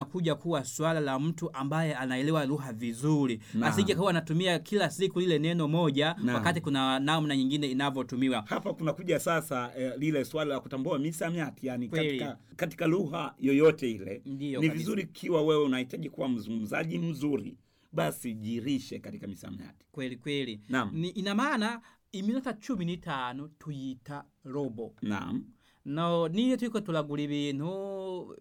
linakuja kuwa swala la mtu ambaye anaelewa lugha vizuri, Naam. asije kuwa anatumia kila siku lile neno moja Naam. wakati kuna namna nyingine inavyotumiwa. hapa kunakuja sasa eh, lile swala la kutambua misamiati yani Kweli. katika, katika lugha yoyote ile Ndiyo ni kabisa. vizuri ikiwa wewe unahitaji kuwa mzungumzaji mzuri basi jirishe katika misamiati Kweli kweli, Naam. ni ina maana iminota cumi n'itanu tuyita robo naam no niyo turiko turagura ibintu uh,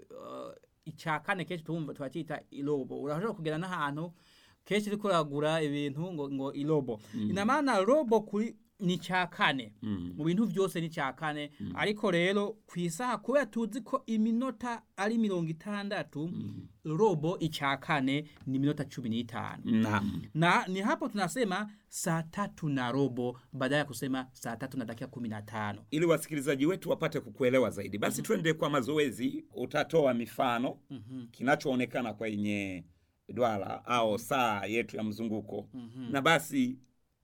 icya kane kenshi tumva twacita irobo urashobora kugera n'ahantu kenshi uriko uragura ibintu ngo, ngo irobo ina maana robo kuri ni icya kane Mm. mu bintu byose ni icya kane ariko rero ku isaha kubera tuzi ko iminota ari mirongo itandatu robo icya kane ni iminota cumi n'itanu naam na ni hapo tunasema saa tatu na robo badala ya kusema saa tatu na dakika kumi na tano ili wasikilizaji wetu wapate kukuelewa zaidi basi twende kwa mazoezi utatoa mifano kinachoonekana kwenye dwara au saa yetu ya mzunguko na basi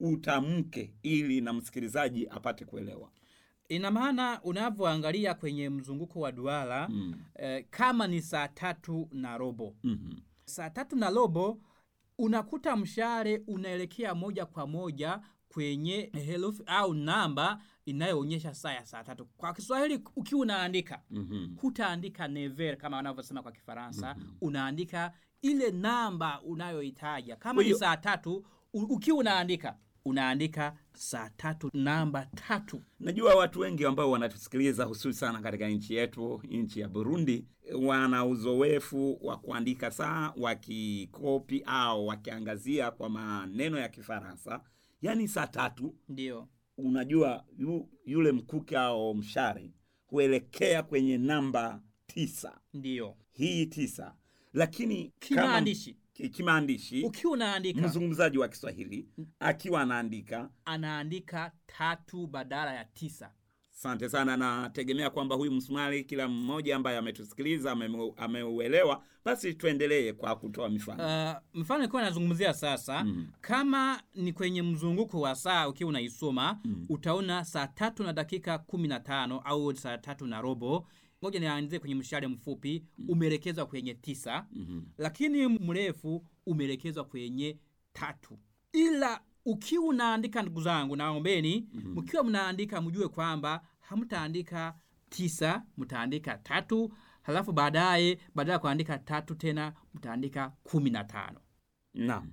utamke ili na msikilizaji apate kuelewa ina maana unavyoangalia kwenye mzunguko wa duara Mm. eh, kama ni saa tatu na robo Mhm. saa tatu na robo unakuta mshale unaelekea moja kwa moja kwenye herufi au namba inayoonyesha saa ya saa tatu kwa kiswahili ukiwa unaandika Mhm. hutaandika never kama wanavyosema kwa kifaransa unaandika ile namba unayoitaja kama Kwa ni hiyo- saa tatu u- ukiwa unaandika unaandika saa tatu namba tatu najua watu wengi ambao wanatusikiliza hususan katika nchi yetu nchi ya burundi wana uzoefu wa kuandika saa wakikopi au wakiangazia kwa maneno ya kifaransa yaani saa tatu ndio unajua yu, yule mkuki au mshare huelekea kwenye namba tisa ndio hii tisa lakini kama- kimaandishi ki- kimaandishi ukiwa unaandika mzungumzaji wa kiswahili akiwa anaandika anaandika tatu badala ya tisa asante sana nategemea kwamba huyu msumari kila mmoja ambaye ametusikiliza amemu- ameuelewa basi tuendelee kwa kutoa mifano Uh, mfano nikiwa nazungumzia sasa Mm. kama ni kwenye mzunguko wa saa ukiwa unaisoma utaona saa tatu na dakika kumi na tano au saa tatu na robo moja nianzie kwenye mshale mfupi umeelekezwa kwenye tisa Mhm. lakini mrefu umeelekezwa kwenye tatu ila ukiwa unaandika ndugu zangu naombeni mkiwa mnaandika mjue kwamba hamtaandika tisa mtaandika tatu halafu baadaye badala ya kuandika tatu tena mtaandika kumi na tano naam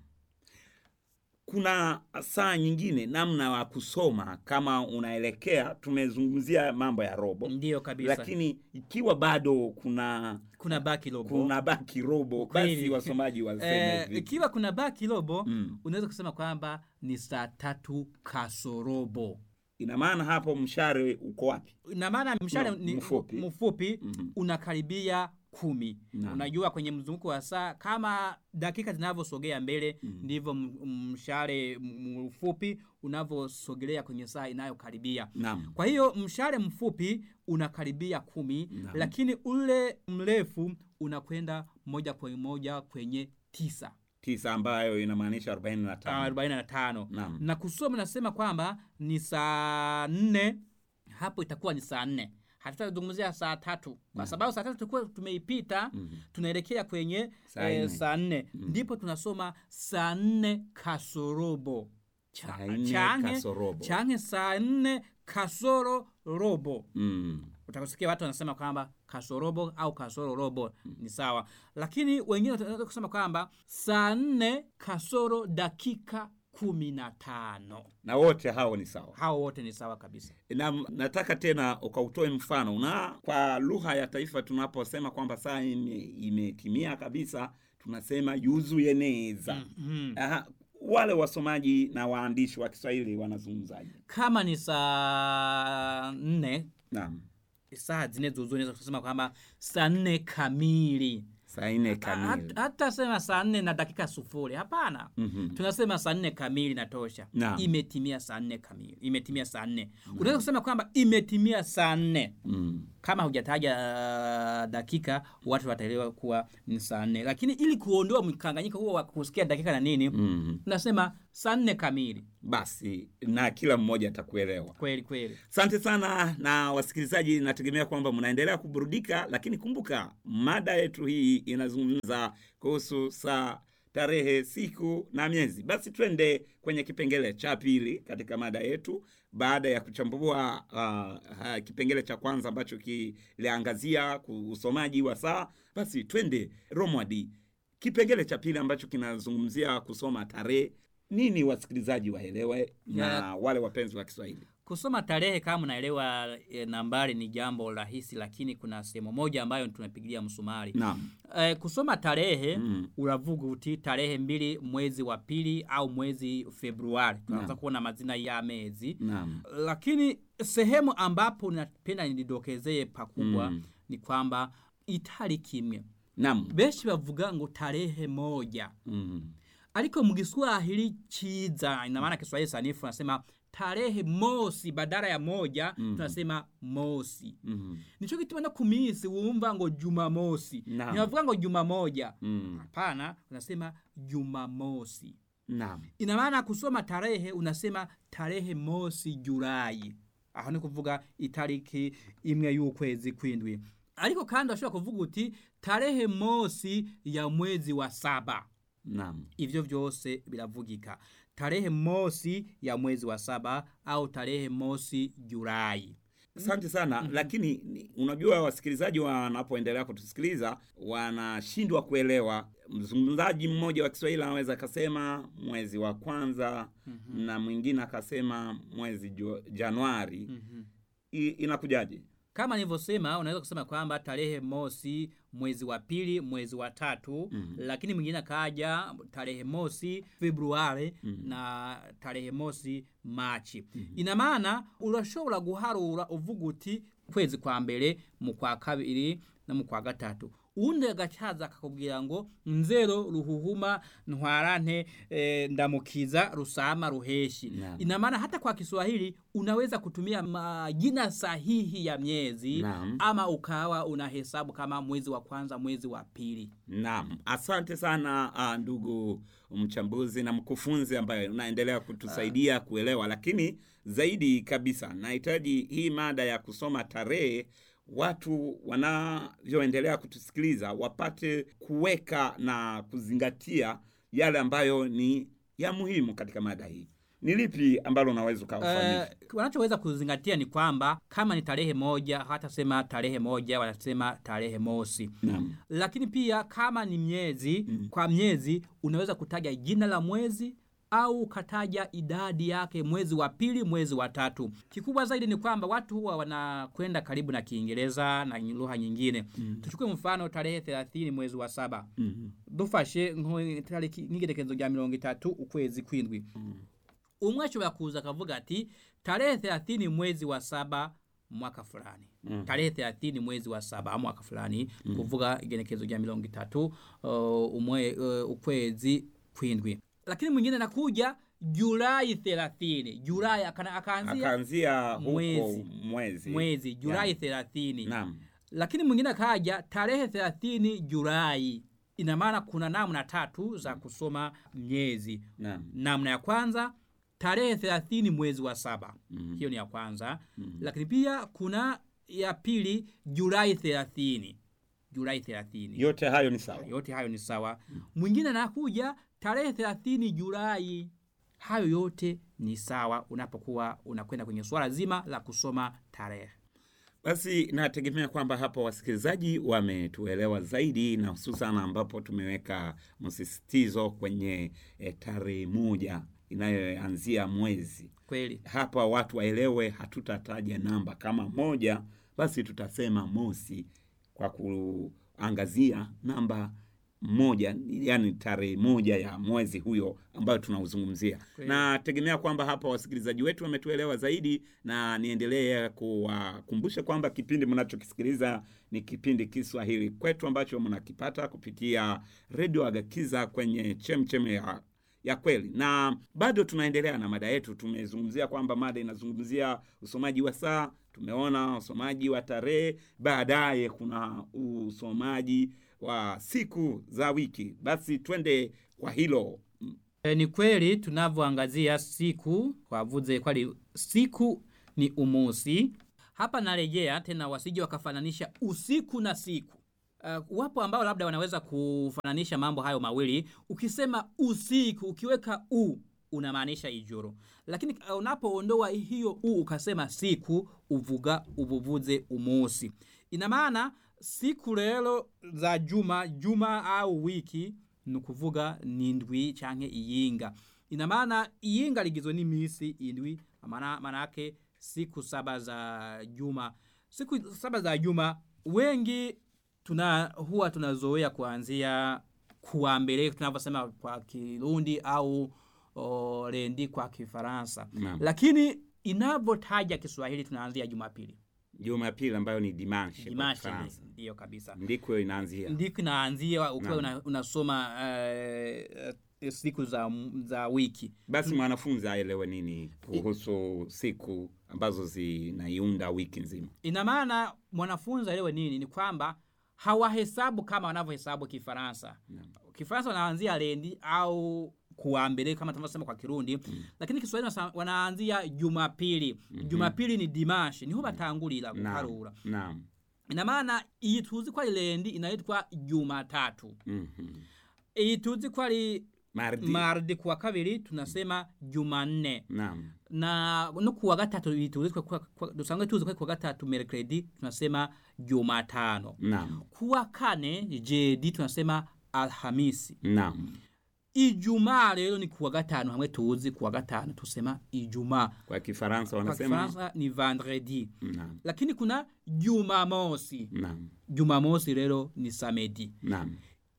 kuna saa nyingine namna wa kusoma kama unaelekea tumezungumzia mambo ya robo ndiyo kabisa lakini ikiwa bado kuna kuna baki robo kuna baki robo basi Kweli. wasomaji waseme Eh, vipi? ikiwa kuna baki robo Mm. unaweza kusema kwamba ni saa tatu kasorobo ina maana hapo mshare uko wapi na maana mshale No, ni mfupi. mfupi Mhm. unakaribia kumi Naam. unajua kwenye mzunguko wa saa kama dakika zinavyosogea mbele ndivyo m- mshale m- mfupi unavyosogelea kwenye saa inayokaribia naam kwa hiyo mshale mfupi unakaribia kumi Naam. lakini ule mrefu unakwenda moja kwa moja kwenye tisa tisa ambayo inamaanisha 45 arobaini na tano Naam. na kusoma nasema kwamba ni saa nne hapo itakuwa ni saa nne hatutazungumzia saa tatu kwa sababu saa tatu tulikuwa tumeipita tunaelekea kwenye Saa eh, nne. saa nne ndipo tunasoma saa nne kasorobo Cha- Saa nne change- kasorobo. change saa nne kasoro robo mm. utakusikia watu wanasema kwamba kasorobo au kasoro robo ni sawa lakini wengine wanaweza kusema kwamba saa nne kasoro dakika kumi na tano na wote hao ni sawa hao wote ni sawa kabisa na nataka tena ukautoe mfano na kwa lugha ya taifa tunaposema kwamba saa ime- imetimia kabisa tunasema yuzu yeneza mm. Aha, wale wasomaji na waandishi wa kiswahili wanazungumzaji kama ni saa nne naam saa zine zuzu naweza kusema kwamba saa nne kamili saa nne Hat- kamili hata sema saa nne na dakika sufuri hapana Mhm. tunasema saa nne kamili natosha Naam. imetimia saa nne kamili imetimia saa nne unaweza kusema kwamba imetimia saa nne Mm. kama hujataja uh, dakika watu wataelewa kuwa ni saa nne lakini ili kuondoa mkanganyiko huo wa kusikia dakika na nini mm. tunasema saa nne kamili basi na kila mmoja atakuelewa kweli kweli asante sana na wasikilizaji nategemea kwamba mnaendelea kuburudika lakini kumbuka mada yetu hii inazungumza kuhusu saa tarehe siku na miezi basi twende kwenye kipengele cha pili katika mada yetu baada ya kuchambua uh, uh, kipengele cha kwanza ambacho kiliangazia ku- usomaji wa saa basi twende romwadi kipengele cha pili ambacho kinazungumzia kusoma tarehe nini wasikilizaji waelewe na Ya. wale wapenzi wa kiswahili kusoma tarehe kama unaelewa e, nambari ni jambo rahisi lakini kuna sehemu moja ambayo tunapigilia msumari naam e, kusoma tarehe Mm. uravuga uti tarehe mbili mwezi wa pili au mwezi februari tunaweza kuona mazina ya mezi naam lakini sehemu ambapo napenda nidokezeye pakubwa Mm. ni kwamba itali kimwe naam benshi bavuga ngo tarehe moja mm. ariko mu Kiswahili chiza ina maana Kiswahili sanifu nasema tarehe mosi badala ya moja Mhm. tunasema mosi Mm. nico gituma no ku minsi wumva ngo jumamosi Naam. ntibavuga ngo juma moja Mm. hapana unasema jumamosi naam ina maana kusoma tarehe unasema tarehe mosi julai aho ni kuvuga itariki imwe y'ukwezi kwindwi ariko kandi urashobora kuvuga uti tarehe mosi ya mwezi wa saba naam ivyo vyose biravugika tarehe mosi ya mwezi wa saba au tarehe mosi julai asante sana lakini ni- unajua wasikilizaji wanapoendelea kutusikiliza wanashindwa kuelewa mzungumzaji mmoja wa kiswahili anaweza akasema mwezi wa kwanza na mwingine akasema mwezi jo, januari I, inakujaje kama nilivyosema unaweza kusema kwamba tarehe mosi mwezi wa pili mwezi wa tatu Mhm. lakini mwingine akaja tarehe mosi februari na tarehe mosi machi ina maana urashobora guharura uvuga uti kwezi kwa mbere mu kwa kabiri no mu kwa gatatu uwundi agacaza akakubwira ngo nzero ruhuhuma ntwarante e, ndamukiza rusama ruheshi Naam. ina maana hata kwa kiswahili unaweza kutumia majina sahihi ya miezi Naam. ama ukawa unahesabu kama mwezi wa kwanza mwezi wa pili naam asante sana uh, ndugu mchambuzi na mkufunzi ambaye unaendelea kutusaidia kuelewa lakini zaidi kabisa nahitaji hii mada ya kusoma tarehe watu wanavyoendelea kutusikiliza wapate kuweka na kuzingatia yale ambayo ni ya muhimu katika mada hii ni lipi ambalo unaweza ukawafanyisha Uh, wanachoweza kuzingatia ni kwamba kama ni tarehe moja hawatasema tarehe moja wanasema tarehe mosi naam lakini pia kama ni miezi mm. kwa miezi unaweza kutaja jina la mwezi au ukataja idadi yake mwezi wa pili mwezi wa tatu kikubwa zaidi ni kwamba watu huwa wanakwenda karibu na kiingereza na lugha nyingine mm. tuchukue mfano tarehe 30 mwezi wa saba mm dufashe nko- tariki nk'igerekezo rya mirongo itatu ukwezi kwindwi umwe ashobora kuza akavuga ati tarehe 30 mwezi wa saba mwaka fulani Mhm. tarehe 30 mwezi wa saba mwaka fulani mm. kuvuga igenekezo rya mirongo itatu uh, umwe uh, ukwezi kwindwi lakini mwingine anakuja julai 30 julai akana- akaanzia akaanzia huko Mwezi. mwezi mwezi julai Yeah. 30 naam lakini mwingine akaja tarehe 30 julai ina maana kuna namna tatu za kusoma miezi naam namna ya kwanza tarehe 30 mwezi wa saba Mhm. hiyo ni ya kwanza Mhm. lakini pia kuna ya pili julai 30 julai 30 yote hayo ni sawa yote hayo ni sawa mwingine anakuja tarehe 30 julai hayo yote ni sawa unapokuwa unakwenda kwenye swala zima la kusoma tarehe basi nategemea kwamba hapa wasikilizaji wametuelewa zaidi na hususan ambapo tumeweka msisitizo kwenye e, tarehe moja inayoanzia mwezi kweli hapa watu waelewe hatutataja namba kama moja basi tutasema mosi kwa kuangazia namba moja yani tarehe moja ya mwezi huyo ambayo tunauzungumzia Kweli. nategemea kwamba hapa wasikilizaji wetu wametuelewa zaidi na niendelee kuwakumbusha kwamba kipindi mnachokisikiliza ni kipindi kiswahili kwetu ambacho mnakipata kupitia redio agakiza kwenye chemchem ya ya kweli na bado tunaendelea na mada yetu tumezungumzia kwamba mada inazungumzia usomaji wa saa tumeona usomaji wa tarehe baadaye kuna usomaji wa siku za wiki basi twende kwa hilo E, ni kweli tunavyoangazia siku wavuze kwali siku ni umusi. Hapa narejea tena, wasije wakafananisha usiku na siku. Uh, wapo ambao labda wanaweza kufananisha mambo hayo mawili. Ukisema usiku ukiweka u unamaanisha ijoro, lakini uh, unapoondoa hiyo u ukasema siku uvuga uvuvuze umusi. Ina maana siku rero za juma juma au wiki ni ukuvuga ni indwi canke iyinga ina maana iyinga ligizwe n'imisi indwi maana manake siku saba za juma siku saba za juma wengi tuna huwa tunazoea kuanzia kuwa mbele tunavyosema kwa kirundi au o, rendi kwa kifaransa Naam. lakini inavyotaja kiswahili tunaanzia jumapili jumapili ambayo ni dimanche kwa dimashi Kifaransa. ndiyo kabisa ndiko inaanzia ndiko inaanzia ukiwa Naam. una, unasoma uh, uh, siku za, za wiki basi mwanafunzi aelewe nini kuhusu siku ambazo zinaiunda wiki nzima ina maana mwanafunzi aelewe nini ni kwamba hawahesabu kama wanavyohesabu kifaransa kifaransa wanaanzia lendi au kuambele kama tunavyosema kwa kirundi mm. lakini kiswahili wasa- wanaanzia jumapili mm-hmm. jumapili ni dimashi niho batangulira guharura naam ina maana iyi tuzi ko ari lendi inaitwa jumatatu Mhm. iyi tuzi ko ari mardi mardi kuwa kabiri tunasema jumanne naam na no kuwa gatatu tuzi kwa- kwa- kwa- dusanzwe tuzi ko kuwa gatatu mercredi tunasema jumatano naam kuwa kane jedi tunasema alhamisi naam ijumaa rero ni kuwa gatanu hamwe tuzi kuwa gatanu tusema ijumaa kwa kifaransa kwa wanasema kifaransa ni vendredi naam lakini kuna jumamosi naam jumamosi rero ni samedi naam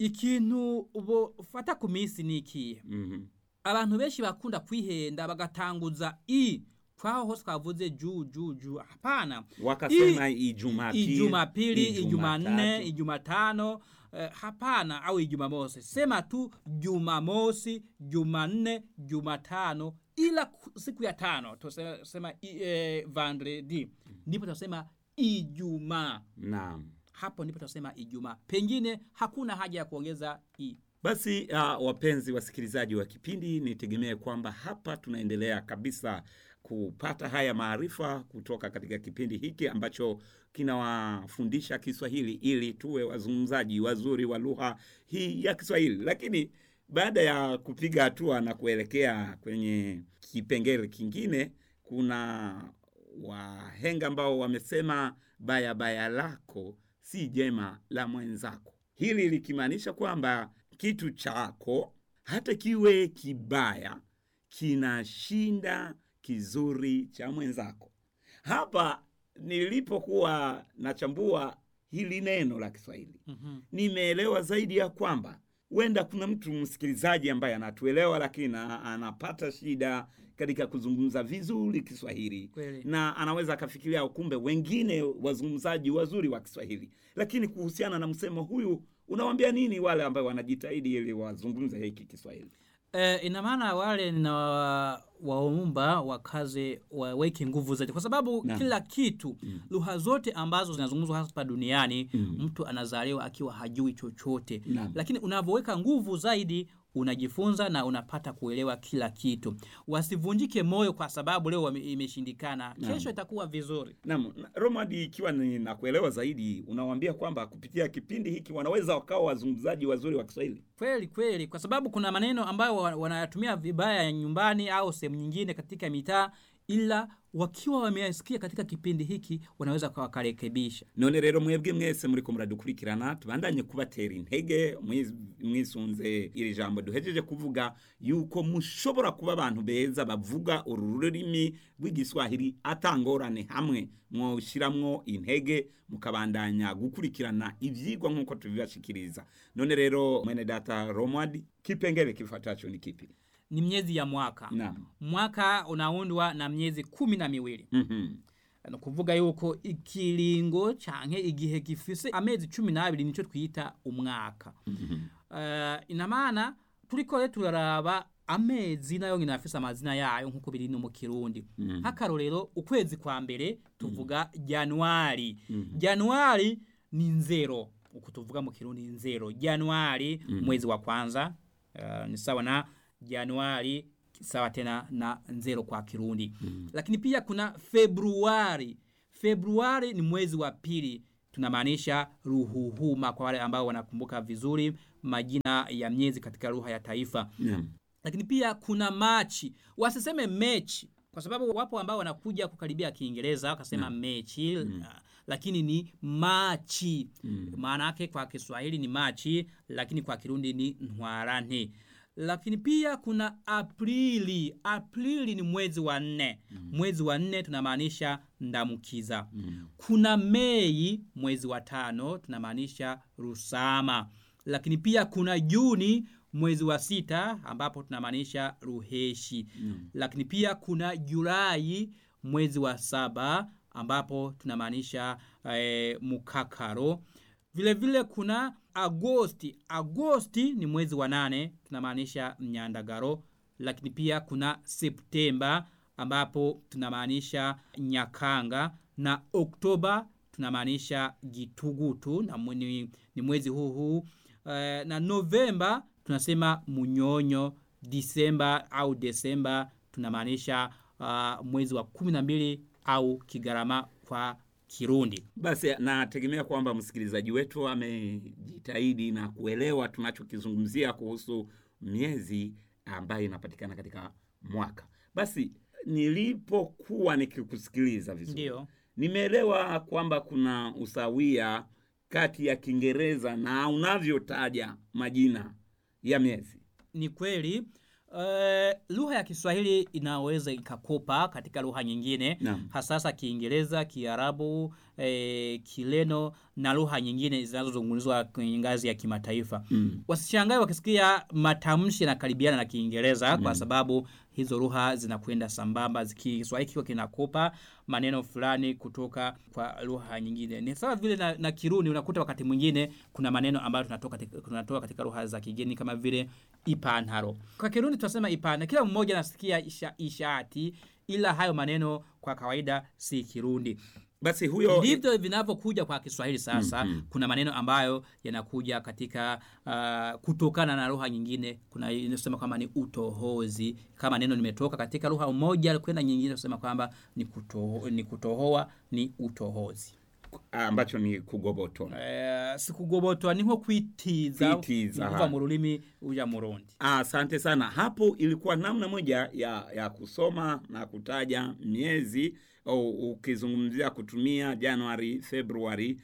ikintu bofata ku minsi ni ikihe Mhm. abantu benshi bakunda kwihenda bagatanguza i kwaho hose twavuze ju ju ju hapana wakasema ijumapili ijumapili Ijumatatu. ijumanne ijumatano eh, hapana au ijumamosi sema tu jumamosi jumanne jumatano ila ku- siku ya tano tusema eh, vendredi ndipo tunasema ijumaa naam hapo ndipo tunasema ijumaa pengine hakuna haja ya kuongeza i Basi uh, wapenzi wasikilizaji wa kipindi, nitegemee kwamba hapa tunaendelea kabisa kupata haya maarifa kutoka katika kipindi hiki ambacho kinawafundisha Kiswahili ili tuwe wazungumzaji wazuri wa lugha hii ya Kiswahili. Lakini baada ya kupiga hatua na kuelekea kwenye kipengele kingine, kuna wahenga ambao wamesema baya baya lako si jema la mwenzako. Hili likimaanisha kwamba kitu chako hata kiwe kibaya kinashinda kizuri cha mwenzako. Hapa nilipokuwa nachambua hili neno la Kiswahili mm-hmm. nimeelewa zaidi ya kwamba huenda kuna mtu msikilizaji ambaye anatuelewa lakini na- anapata shida katika kuzungumza vizuri Kiswahili Kweli. na anaweza akafikiria kumbe wengine wazungumzaji wazuri wa Kiswahili. Lakini kuhusiana na msemo huyu, unawambia nini wale ambao wanajitahidi ili wazungumze hiki Kiswahili? E, ina maana wale na waumba wakaze waweke nguvu zaidi, kwa sababu Naam. kila kitu lugha zote ambazo zinazungumzwa hapa duniani mtu anazaliwa akiwa hajui chochote, Naam. lakini unavyoweka nguvu zaidi unajifunza na unapata kuelewa kila kitu. Wasivunjike moyo kwa sababu leo wame- imeshindikana, kesho itakuwa vizuri. Naam, na- Romadi, ikiwa ni nakuelewa zaidi, unawaambia kwamba kupitia kipindi hiki wanaweza wakawa wazungumzaji wazuri wa Kiswahili. Kweli kweli, kwa sababu kuna maneno ambayo wa- wanayatumia vibaya nyumbani au sehemu nyingine katika mitaa, ila wakiwa wameyasikia katika kipindi hiki wanaweza wakarekebisha. none rero mwebwe mwese muriko muradukurikirana tubandanye kubatera intege mwiz- mwisunze iri jambo duhejeje kuvuga yuko mushobora kuba abantu beza bavuga uru rurimi rw'igiswahili atangorane hamwe mwoshiramwo intege mukabandanya gukurikirana ivyigwa nk'uko tubibashikiriza none rero mwene data romwadi kipengele kifatacho ni kipi Ni miezi ya mwaka. naam Mwaka unaundwa na miezi kumi na miwili Mhm. ni ukuvuga yuko ikiringo canke igihe gifise amezi cumi n'abiri nico twita umwaka Mhm. uh, ina maana turiko rero turaraba amezi nayo nyine afise amazina yayo nk'uko biri no mu kirundi nk'akarorero ukwezi kwa mbere tuvuga januari januari ni nzero uku tuvuga mu kirundi nzero januari mwezi wa kwanza uh, ni sawa na januari sawa tena na nzero kwa kirundi lakini pia kuna februari februari ni mwezi wa pili tunamaanisha ruhuhuma kwa wale ambao wanakumbuka vizuri majina ya miezi katika lugha ya taifa Naam. lakini pia kuna machi wasiseme mechi kwa sababu wapo ambao wanakuja kukaribia kiingereza wakasema mechi uh, lakini ni machi maana yake kwa kiswahili ni machi lakini kwa kirundi ni ntwarante lakini pia kuna aprili aprili ni mwezi wa nne mwezi wa nne tunamaanisha ndamukiza kuna mei mwezi wa tano tunamaanisha rusama lakini pia kuna juni mwezi wa sita ambapo tunamaanisha ruheshi lakini pia kuna julai mwezi wa saba ambapo tunamaanisha eh, mukakaro vile vile kuna agosti agosti ni mwezi wa nane tunamaanisha mnyandagaro lakini pia kuna septemba ambapo tunamaanisha nyakanga na oktoba tunamaanisha gitugutu na mwe- ni, ni mwezi huu huu eh, na novemba tunasema munyonyo disemba au desemba tunamaanisha uh, mwezi wa kumi na mbili au kigarama kwa kirundi Basi nategemea kwamba msikilizaji wetu amejitahidi na kuelewa tunachokizungumzia kuhusu miezi ambayo inapatikana katika mwaka. Basi nilipokuwa nikikusikiliza vizuri, ndio nimeelewa kwamba kuna usawia kati ya Kiingereza na unavyotaja majina ya miezi. ni kweli Uh, lugha ya Kiswahili inaweza ikakopa katika lugha nyingine Naam. hasasa Kiingereza, Kiarabu, eh, Kileno na lugha nyingine zinazozungumzwa kwenye ngazi ya kimataifa. Mm. Wasishangae wakisikia matamshi yanakaribiana na Kiingereza kwa sababu hizo lugha zinakwenda sambamba. ziki- Kiswahili kikiwa kinakopa maneno fulani kutoka kwa lugha nyingine. Ni sawa vile na, na Kirundi, unakuta wakati mwingine kuna maneno ambayo tunatoka katika, tunatoa katika lugha za kigeni kama vile ipantaro. Kwa Kirundi tunasema ipana, kila mmoja anasikia isha, ishati, ila hayo maneno kwa kawaida si Kirundi Basi huyo ndivyo vinavyokuja kwa Kiswahili sasa. Kuna maneno ambayo yanakuja katika uh, kutokana na lugha nyingine. Kuna inasema kwamba ni utohozi, kama neno limetoka katika lugha moja kwenda nyingine, kusema kwamba ni, kuto, ni kutohoa, ni utohozi. ambacho ni kugobotona. Uh, sikugobotwa niho kwitiza, Kwitiza, ni kuva ha. mu rurimi uja murundi. Asante sana. Hapo ilikuwa namna moja ya, ya kusoma na kutaja miezi au ukizungumzia kutumia Januari, Februari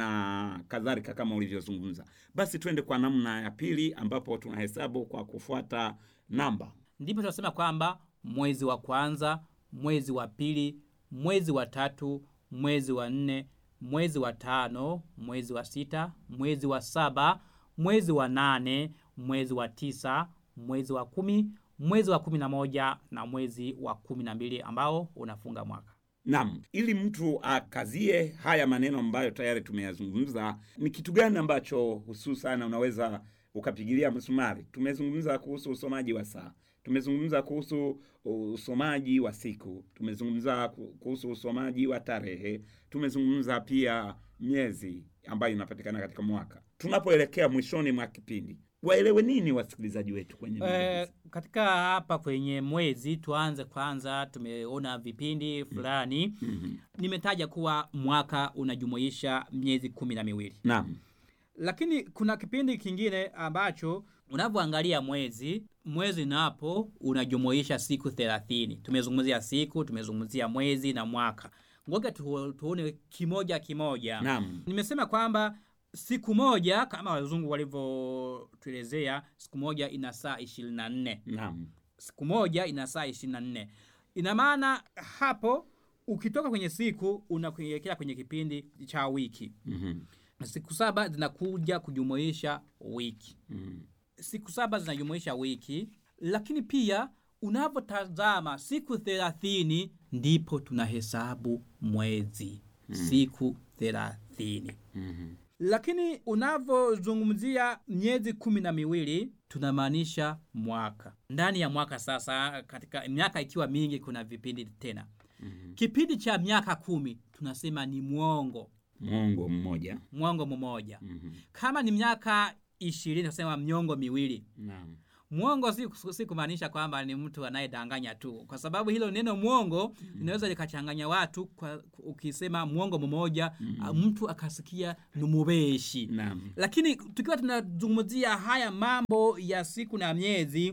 na kadhalika kama ulivyozungumza. Basi twende kwa namna ya pili ambapo tunahesabu kwa kufuata namba. ndipo tunasema kwamba mwezi wa kwanza, mwezi wa pili, mwezi wa tatu, mwezi wa nne, mwezi wa tano, mwezi wa sita, mwezi wa saba, mwezi wa nane, mwezi wa tisa, mwezi wa kumi, mwezi wa kumi na moja na mwezi wa kumi na mbili ambao unafunga mwaka. Naam, ili mtu akazie haya maneno ambayo tayari tumeyazungumza, ni kitu gani ambacho hususan unaweza ukapigilia msumari? Tumezungumza kuhusu usomaji wa saa, tumezungumza kuhusu usomaji wa siku, tumezungumza ku- kuhusu usomaji wa tarehe, tumezungumza pia miezi ambayo inapatikana katika mwaka. Tunapoelekea mwishoni mwa kipindi, waelewe nini wasikilizaji wetu kwenye namba Eh, hizi? katika hapa kwenye mwezi tuanze kwanza, tumeona vipindi fulani Mhm. nimetaja kuwa mwaka unajumuisha miezi kumi na miwili Naam. lakini kuna kipindi kingine ambacho unavyoangalia mwezi mwezi napo unajumuisha siku thelathini tumezungumzia siku tumezungumzia mwezi na mwaka ngoja tu, tuone kimoja kimoja Naam. nimesema kwamba siku moja kama wazungu walivyotuelezea siku moja ina saa ishirini na nne Naam. siku moja ina saa ishirini na nne ina maana hapo ukitoka kwenye siku unakuelekea kwenye kipindi cha wiki Mhm. siku saba zinakuja kujumuisha wiki Mhm. siku saba zinajumuisha wiki lakini pia unavyotazama siku thelathini ndipo tunahesabu mwezi siku thelathini Mhm. lakini unavyozungumzia miezi kumi na miwili tunamaanisha mwaka ndani ya mwaka sasa katika miaka ikiwa mingi kuna vipindi tena Mhm. kipindi cha miaka kumi tunasema ni mwongo mwongo mmoja mwongo mmoja Mhm. kama ni miaka ishirini tunasema miongo miwili naam mwongo si, si kumaanisha kwamba ni mtu anayedanganya tu kwa sababu hilo neno mwongo linaweza likachanganya watu kwa, ukisema mwongo mmoja mm. mtu akasikia ni mubeshi naam lakini tukiwa tunazungumzia haya mambo ya siku na miezi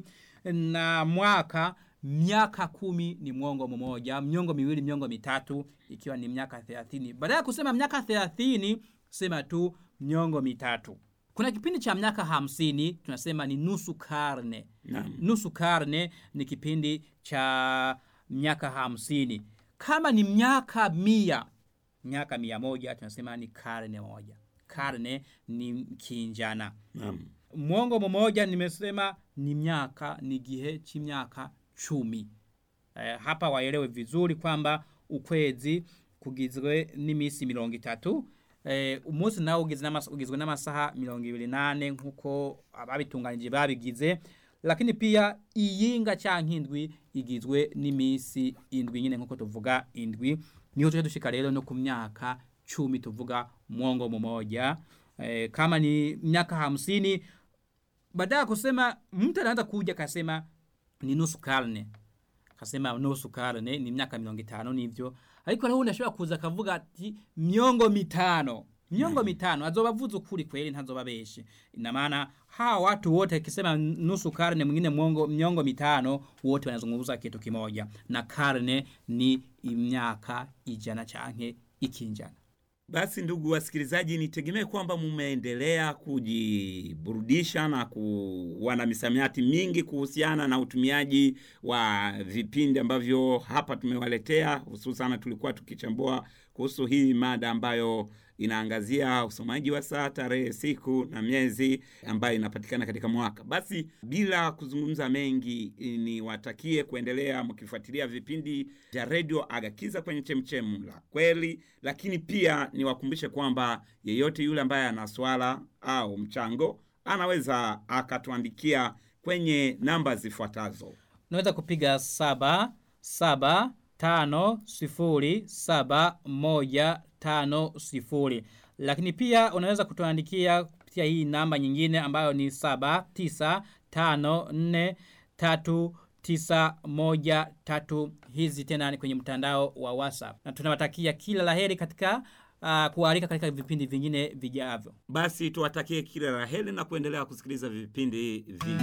na mwaka miaka kumi ni mwongo mmoja miongo miwili miongo mitatu ikiwa ni miaka thelathini baada ya kusema miaka thelathini sema tu miongo mitatu kuna kipindi cha miaka hamsini tunasema ni nusu karne naam nusu karne ni kipindi cha miaka hamsini kama ni miaka mia miaka mia moja tunasema ni karne moja karne ni kinjana naam mwongo mmoja nimesema ni miaka ni gihe ch'imyaka cumi eh, hapa waelewe vizuri kwamba ukwezi kugizwe n'imisi mirongo itatu eh, umunsi nawo ugizwe n'amas- ugizwe n'amasaha mirongo ibiri nane nk'uko ababitunganije babigize lakini pia iyinga canke indwi igizwe n'imisi indwi nyine nk'uko tuvuga indwi niho tuje dushika rero no ku myaka cumi tuvuga mwongo mmoja eh, kama ni miaka hamsini baada ya kusema mtu anaanza kuja kasema ni nusu karne kasema nusu karne ni miaka mirongo itanu nivyo ariko nawe ndashobora kuza akavuga ati miongo mitano miongo mitano azoba avuze ukuri kweli ntazoba beshi ina maana hawa watu wote akisema nusu karne mwingine mwongo miongo mitano wote wanazungumza kitu kimoja na karne ni imyaka ijana canke ikinjana Basi ndugu wasikilizaji, nitegemee kwamba mumeendelea kujiburudisha na kuwa na misamiati mingi kuhusiana na utumiaji wa vipindi ambavyo hapa tumewaletea. Hususan tulikuwa tukichambua kuhusu hii mada ambayo inaangazia usomaji wa saa, tarehe, siku na miezi ambayo inapatikana katika mwaka. Basi bila kuzungumza mengi, niwatakie kuendelea mkifuatilia vipindi vya redio Agakiza kwenye chemchemu la kweli, lakini pia niwakumbushe kwamba yeyote yule ambaye ana swala au mchango anaweza akatuandikia kwenye namba zifuatazo. unaweza kupiga saba saba tano sifuri saba moja tano sifuri lakini pia unaweza kutuandikia kupitia hii namba nyingine ambayo ni saba tisa tano nne tatu tisa moja tatu hizi tena ni kwenye mtandao wa whatsapp na tunawatakia kila laheri katika uh, kualika katika vipindi vingine vijavyo Basi tuwatakie kila la heri na kuendelea kusikiliza vipindi vingi.